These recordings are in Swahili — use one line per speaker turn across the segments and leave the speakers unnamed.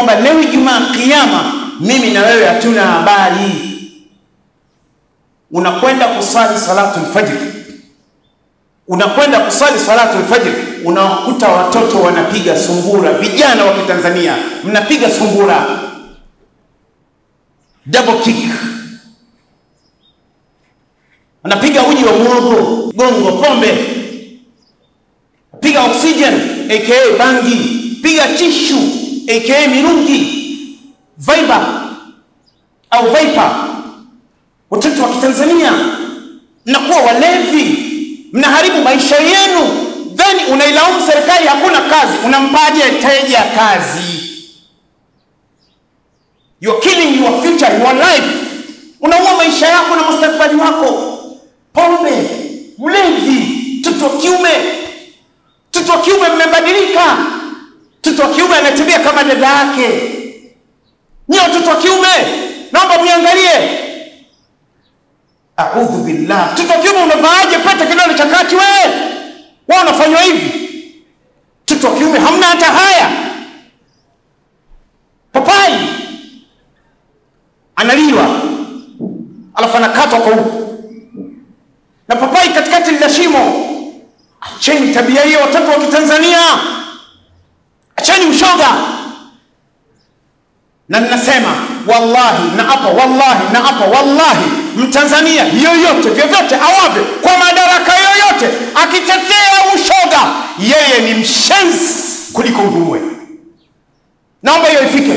kwamba leo Ijumaa Kiyama mimi na wewe hatuna habari. Unakwenda kusali salatu alfajr, unakwenda kusali salatu alfajr, unawakuta watoto wanapiga sungura, vijana wa Kitanzania mnapiga sungura, double kick, anapiga uji wa muogo, gongo, pombe, piga oxygen aka bangi, piga tishu aka mirungi Viber au Viper, watoto wa Kitanzania mnakuwa walevi, mnaharibu maisha yenu, then unailaumu serikali, hakuna kazi. Unampaje teja kazi? You are killing your future, your life. Unaua maisha yako na mustakabali wako. Pombe, ulevi, mtoto wa kiume, mtoto wa kiume mmebadilika. Mtoto wa kiume anatembea kama dada yake. Nyie watoto wa kiume, naomba mniangalie. Audhu billah, mtoto wa kiume unavaaje pete kidole cha kati wewe? Wewe unafanywa hivi? Mtoto wa kiume hamna hata haya. Papai analiwa alafu anakatwa kwa huku na papai katikati lina shimo. Acheni tabia hiyo, watoto wa Kitanzania, acheni ushoga na ninasema wallahi na hapa wallahi na hapa wallahi, mtanzania yoyote vyovyote awavyo kwa madaraka yoyote akitetea ushoga, yeye ni mshenzi kuliko uduwe. Naomba hiyo ifike.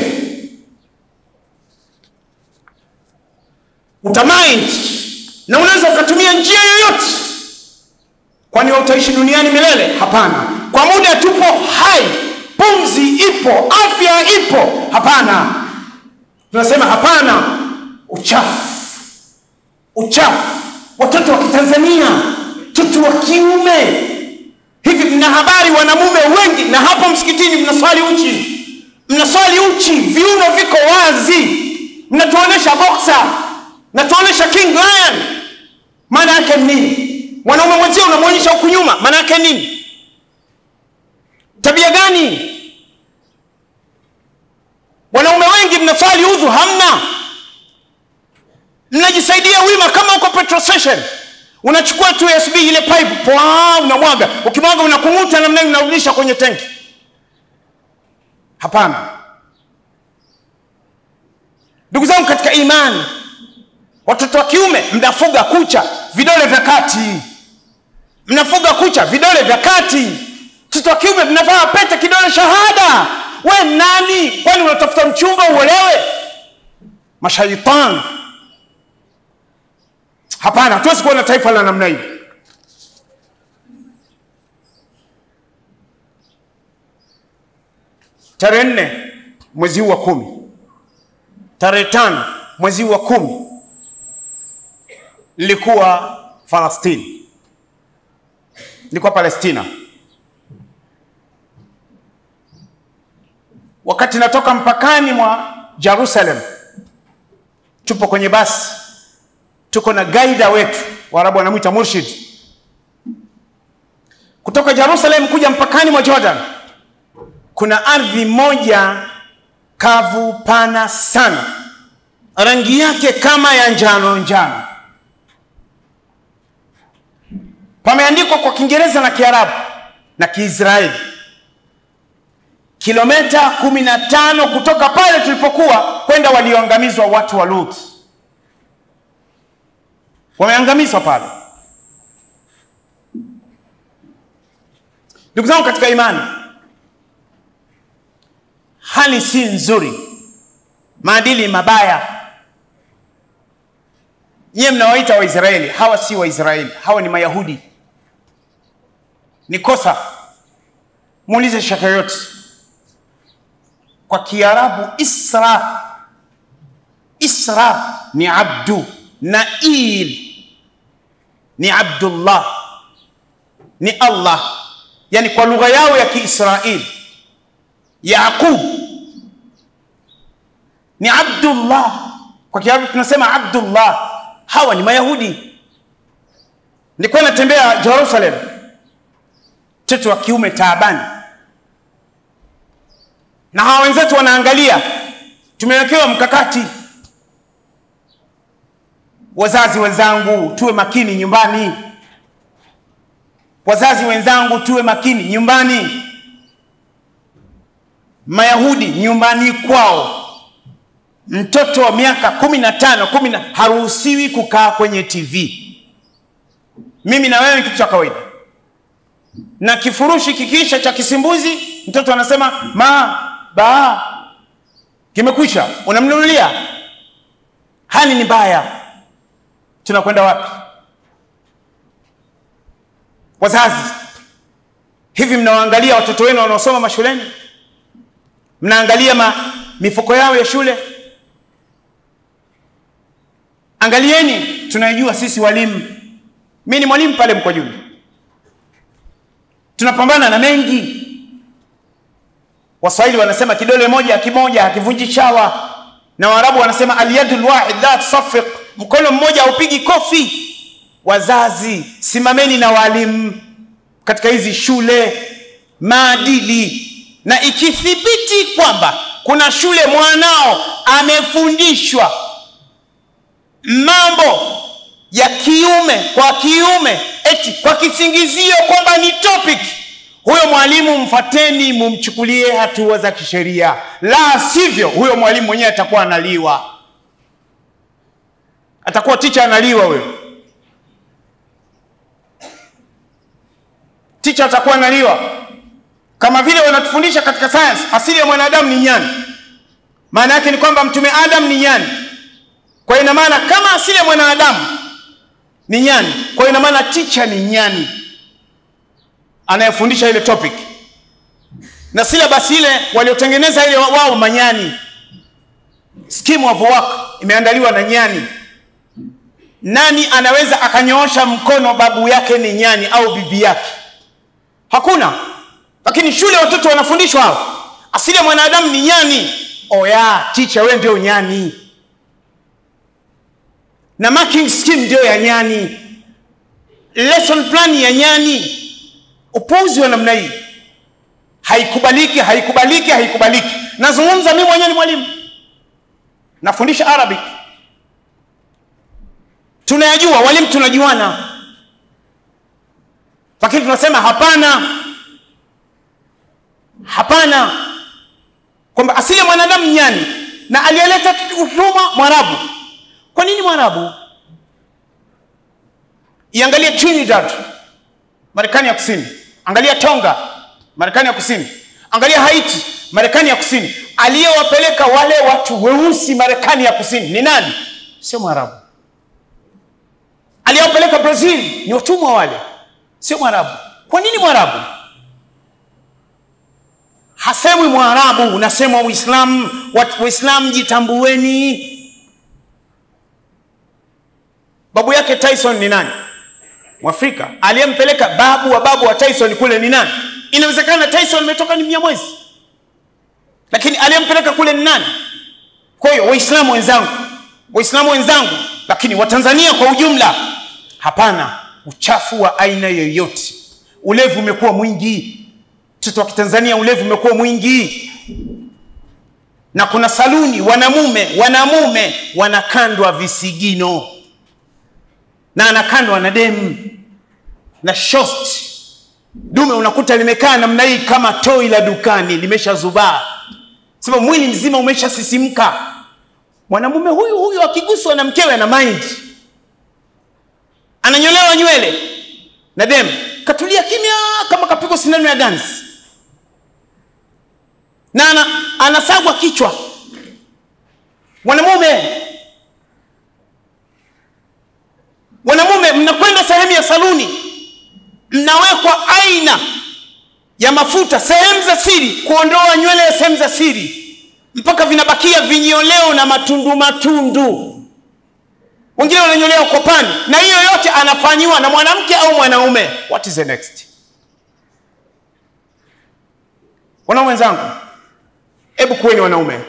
Utamind na unaweza ukatumia njia yoyote, kwani wewe utaishi duniani milele? Hapana, kwa muda tupo hai pumzi ipo, afya ipo. Hapana, tunasema hapana, uchafu, uchafu. Watoto wa Kitanzania, mtoto wa kiume, hivi mna habari, wanamume wengi na hapo msikitini mnaswali uchi, mnaswali uchi, viuno viko wazi, mnatuonesha boxer, mnatuonesha king lion. Maana yake nini? Mwanaume mwenzio unamwonyesha huku nyuma, maana yake nini? Tabia gani? Wanaume wengi mnaswali udhu, hamna, mnajisaidia wima kama uko petrol station, unachukua tu USB ile pipe pwa, unamwaga, ukimwaga unakung'uta namna hiyo, unarudisha kwenye tenki. Hapana, ndugu zangu katika imani, watoto wa kiume mnafuga kucha, vidole vya kati, mnafuga kucha, vidole vya kati mtoto wa kiume mnavaa pete kidole shahada. We nani? Kwani unatafuta mchumba uolewe? Mashaitani! Hapana, hatuwezi kuwa na taifa la namna hiyo. Tarehe nne mwezi huu wa kumi, tarehe tano mwezi huu wa kumi nilikuwa Falastini, nilikuwa Palestina. Wakati natoka mpakani mwa Jerusalem, tupo kwenye basi, tuko na gaida wetu, Waarabu wanamwita murshid, kutoka Jerusalem kuja mpakani mwa Jordan. Kuna ardhi moja kavu pana sana, rangi yake kama ya njano njano, pameandikwa kwa Kiingereza na Kiarabu na Kiisraeli kilomita kumi na tano kutoka pale tulipokuwa kwenda walioangamizwa watu wa Lut, wameangamizwa pale. Ndugu zangu katika imani, hali si nzuri, maadili mabaya. Nyie mnawaita Waisraeli, hawa si Waisraeli, hawa ni Mayahudi. Ni kosa, muulize shaka yote kwa Kiarabu Isra, Isra ni abdu, Nail ni Abdullah, ni Allah, yani kwa lugha yao ya Kiisraeli. Yaqub ni Abdullah, kwa Kiarabu tunasema Abdullah. Hawa ni Mayahudi. Nilikuwa natembea Jerusalem, mtoto wa kiume taabani na hawa wenzetu wanaangalia. Tumewekewa mkakati. Wazazi wenzangu, tuwe makini nyumbani. Wazazi wenzangu, tuwe makini nyumbani. Mayahudi nyumbani kwao, mtoto wa miaka kumi na tano kumi na haruhusiwi kukaa kwenye TV. Mimi na wewe ni kitu cha kawaida, na kifurushi kikiisha cha kisimbuzi, mtoto anasema ma ba, kimekwisha, unamnunulia. Hali ni mbaya, tunakwenda wapi? Wazazi, hivi mnawaangalia watoto wenu wanaosoma mashuleni? Mnaangalia ma, mifuko yao ya shule? Angalieni, tunajua sisi walimu, mi ni mwalimu pale Mkwajuni, tunapambana na mengi. Waswahili wanasema kidole moja kimoja hakivunji chawa, na Waarabu wanasema alyadul wahid la tusafiq, mkono mmoja haupigi kofi. Wazazi, simameni na walimu katika hizi shule, maadili na ikithibiti kwamba kuna shule mwanao amefundishwa mambo ya kiume kwa kiume, eti kwa kisingizio kwamba ni topic, huyo mwalimu mfateni, mumchukulie hatua za kisheria, la sivyo huyo mwalimu mwenyewe atakuwa analiwa, atakuwa ticha analiwa huyo ticha atakuwa analiwa kama vile wanatufundisha katika science, asili ya mwanadamu ni nyani. Maana yake ni kwamba mtume Adam ni nyani, kwa ina maana kama asili ya mwanadamu ni nyani, kwa ina maana ticha ni nyani anayefundisha ile topic, na syllabus ile waliotengeneza ile wao manyani. Scheme of work imeandaliwa na nyani. Nani anaweza akanyoosha mkono babu yake ni nyani au bibi yake? Hakuna. Lakini shule watoto wanafundishwa hao, asili ya mwanadamu ni nyani. Oya ticha, wewe ndio nyani, na marking scheme ndio ya nyani, lesson plan ya nyani. Upuzi wa namna hii haikubaliki, haikubaliki, haikubaliki. Nazungumza mimi mwenyewe, ni mwalimu, nafundisha Arabic, tunayajua walimu, tunajuana, lakini tunasema hapana hapana, kwamba asili ya mwanadamu nyani na aliyeleta utumwa Mwarabu. Kwa nini Mwarabu? Iangalie Trinidad, Marekani ya Kusini, angalia Tonga, Marekani ya Kusini, angalia Haiti, Marekani ya Kusini. Aliyewapeleka wale watu weusi Marekani ya Kusini ni nani? Sio Mwarabu. Aliyewapeleka Brazil ni watumwa wale, sio Mwarabu. Kwa nini Mwarabu? Hasemwi Mwarabu, unasemwa Uislamu. Waislamu jitambueni. Babu yake Tyson ni nani? Mwafrika. Aliyempeleka babu wa babu wa Tyson kule ni nani? Inawezekana Tyson imetoka ni Mnyamwezi, lakini aliyempeleka kule ni nani? Kwa hiyo Waislamu wenzangu, Waislamu wenzangu, lakini Watanzania kwa ujumla, hapana uchafu wa aina yoyote. Ulevi umekuwa mwingi mtoto wa Kitanzania, ulevi umekuwa mwingi, na kuna saluni wanamume wanamume wanakandwa visigino na anakandwa na demu na shost. Dume unakuta limekaa namna hii kama toi la dukani, limeshazubaa sababu mwili mzima umeshasisimka. Mwanamume huyu huyu akiguswa na mkewe na mind, ananyolewa nywele na demu, katulia kimya kama kapigwa sindano ya ganzi na ana, anasagwa kichwa. Mwanamume, mwanamume, mnakwenda sehemu ya saluni, mnawekwa aina ya mafuta sehemu za siri, kuondoa nywele ya sehemu za siri, mpaka vinabakia vinyoleo na matundu matundu. Wengine wananyolewa kopani, na hiyo yote anafanyiwa na mwanamke au mwanaume. What is the next? Wanaume wenzangu, hebu kuweni wanaume,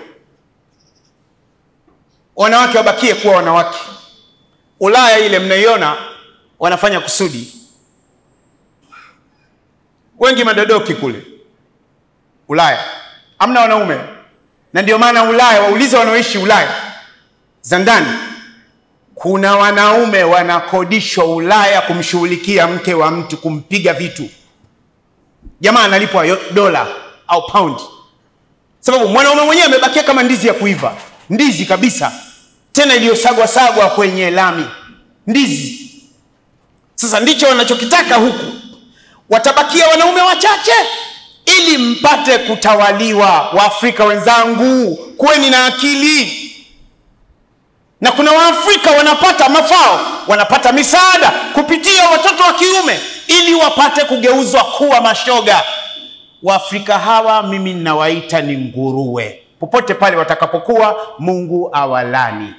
wanawake wabakie kuwa wanawake. Ulaya ile mnaiona wanafanya kusudi, wengi madodoki kule Ulaya, Hamna wanaume, na ndio maana Ulaya, waulize wanaoishi Ulaya za ndani, kuna wanaume wanakodishwa Ulaya kumshughulikia mke wa mtu, kumpiga vitu. Jamaa analipwa yo- dola au paundi, sababu mwanaume mwenyewe amebakia kama ndizi ya kuiva, ndizi kabisa, tena iliyosagwa sagwa kwenye lami, ndizi. Sasa ndicho wanachokitaka huku, watabakia wanaume wachache ili mpate kutawaliwa. Waafrika wenzangu, kuweni na akili. Na kuna Waafrika wanapata mafao, wanapata misaada kupitia watoto wa kiume ili wapate kugeuzwa kuwa mashoga. Waafrika hawa mimi ninawaita ni nguruwe, popote pale watakapokuwa, Mungu awalani.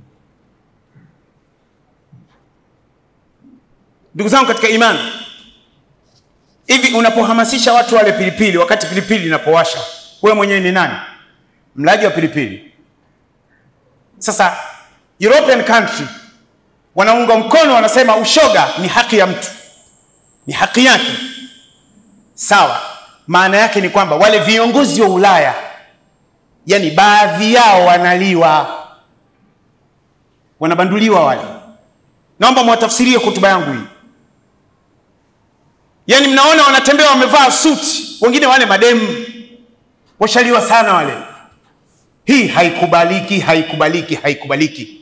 Ndugu zangu katika imani, hivi unapohamasisha watu wale pilipili, wakati pilipili inapowasha, wewe mwenyewe ni nani? Mlaji wa pilipili. Sasa European country wanaunga mkono, wanasema ushoga ni haki ya mtu, ni haki yake. Sawa, maana yake ni kwamba wale viongozi wa Ulaya, yani baadhi yao wanaliwa, wanabanduliwa wale. Naomba mwatafsirie hotuba yangu hii. Yaani mnaona wanatembea wamevaa suti, wengine wale mademu washaliwa sana wale. Hii haikubaliki, haikubaliki, haikubaliki.